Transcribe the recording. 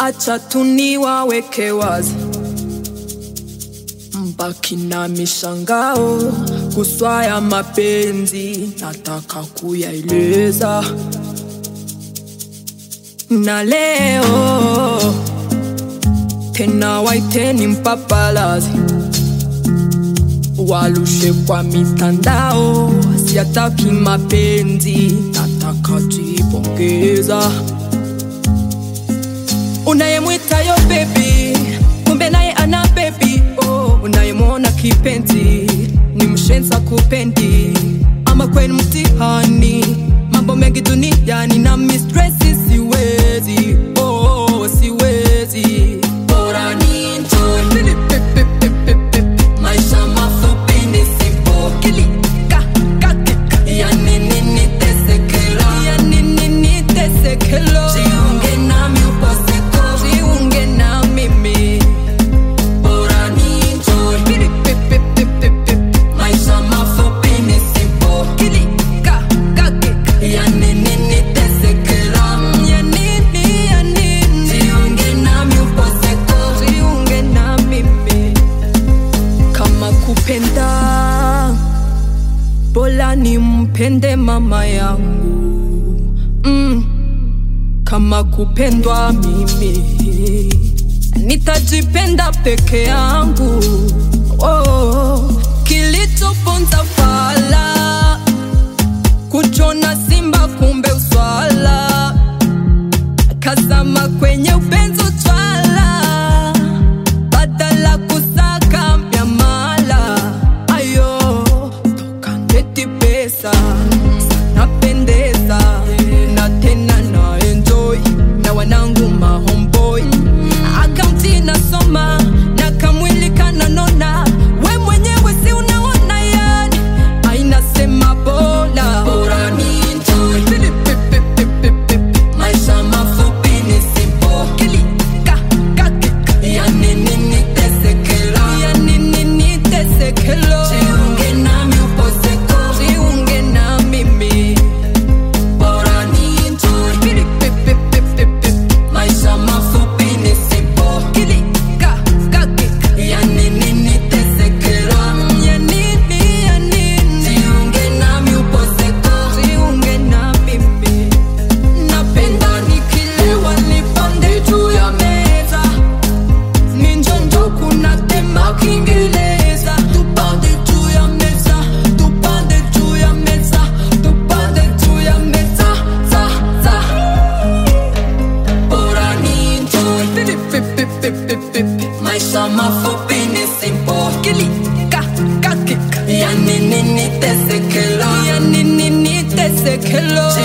acha tuniwaweke wazi, mbaki na mishangao kuswaya mapenzi, nataka kuyaeleza na leo tena waiteni mpapalazi walushe kwa mitandao, siataki mapenzi, nataka jipongeza. Unayemwita yo baby, kumbe naye ana baby. Oh, unayemwona kipenzi ni mshenza kupendi, ama kwenu mtihani, mambo mengi duniani na mistresi, siwezi oh, siwezi bora ni enjoy maisha mafupi ni simple kilika katika ya nini nitesekela ya nini nitesekelo jiunge nami upaseko jiunge na mimi bora ni enjoy maisha mafupi ni simple kilika katika ya nini nitesekela ya nini ya nini jiunge nami upaseko jiunge na mimi kama kupenda bora nimpende mama yangu mm. kama kupendwa mimi nitajipenda peke yangu oh. kilichoponza fala kuchona simba kumbe uswala kazama kwenye upenzi twala badala kusaka miamala ayo tokangeti pesa napendeza na tena na enjoy na wanangu mahomboy akaunti nasoma na kamwili kananona we mwenyewe si unaona yani ainasema bora bora ni enjoy maisha mafupi ni simple kilika kakika ya nini nitesekela ya nini nitesekelo jiunge nami uposeko jiunge na mimi bora ni enjoy maisha mafupi ni simple kilika kakika ya nini nitesekela ya nini ya nini jiunge nami uposeko jiunge na mimi napenda nikilewa nipande juu ya meza ninjonjo kuna tema kiingereza tupande juu ya meza tupande juu ya meza tupande juu ya meza za za bora ni enjoy maisha mafupi ni simple kilika kakika ya nini nitesekela ya nini nitesekelo